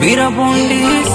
Bira Bondis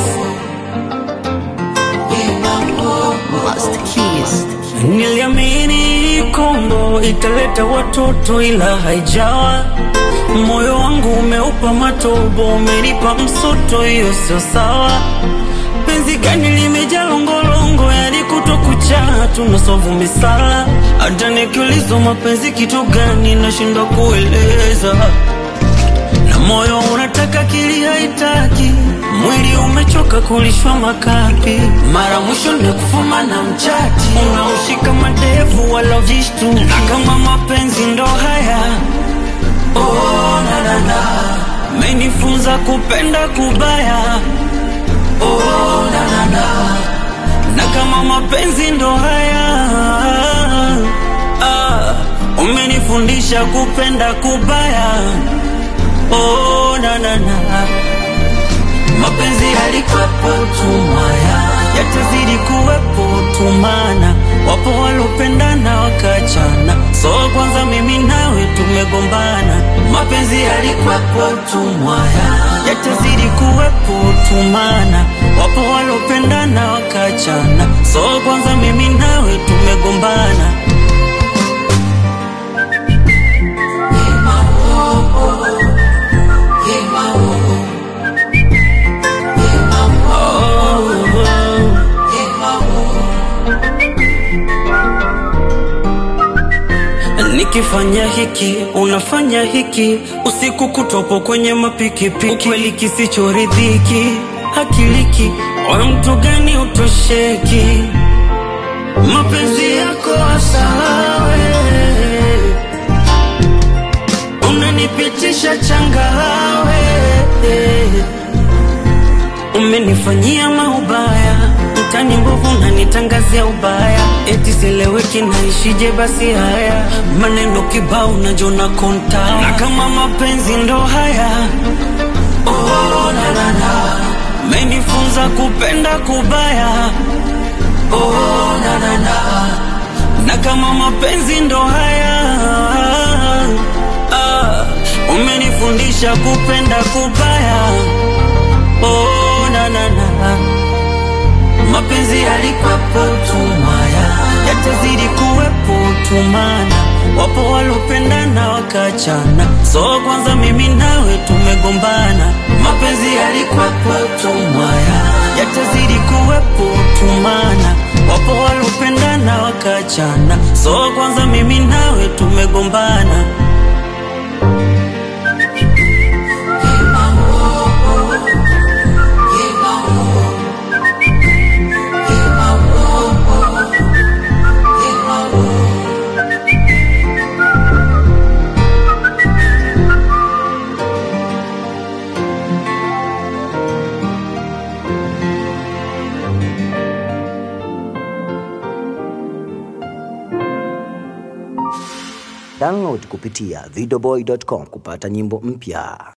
Master Keys. Niliamini Kongo italeta watoto ila haijawa. Moyo wangu umeupa matobo, umenipa msoto, hiyo sio sawa. Penzi gani limejaa longolongo, yani kuto kucha tunasovu misala. Hata nikiulizwa mapenzi kitu gani, nashindwa kueleza na moyo unataka kili haitaki, mwili umechoka kulishwa makapi. Mara mwisho nimekufuma na mchati, unaushika madevu wala vishtu, na kama mapenzi ndo haya oh, na, na, na. Menifunza kupenda kubaya oh, na, na, na. na kama mapenzi ndo haya ah, umenifundisha kupenda kubaya oh, na, na, na. Mapenzi yalikuwepo tumaya, yatazidi kuwepo tumana. Wapo walopendana wakachana, so kwanza mimi nawe tumegombana. Mapenzi yalikuwepo tumaya, yatazidi kuwepo tumana. Wapo walopendana wakachana, so kwanza mimi nawe tumegombana. Nikifanya hiki unafanya hiki, usiku kutopo kwenye mapikipiki, ukweli kisichoridhiki hakiliki, wa mtu gani utosheki? Mapenzi yako asawe, unanipitisha changawe, umenifanyia maubaya mtani mbovu nanitangazia ubaya, eti seleweki naishije? Basi haya maneno kibao najona konta, na kama mapenzi ndo haya oh, na, na, na. menifunza kupenda kubaya oh, na, na, na. na kama mapenzi ndo haya ah, umenifundisha kupenda kubaya oh, na, na, na. Mapenzi yalikuwepo tumaya, yatazidi kuwepo tumana. Wapo walopendana wakachana, so kwanza mimi nawe tumegombana. Mapenzi yalikuwepo tumaya, yatazidi kuwepo tumana. Wapo walopendana wakachana, so kwanza mimi nawe tumegombana. Download kupitia videoboy.com kupata nyimbo mpya.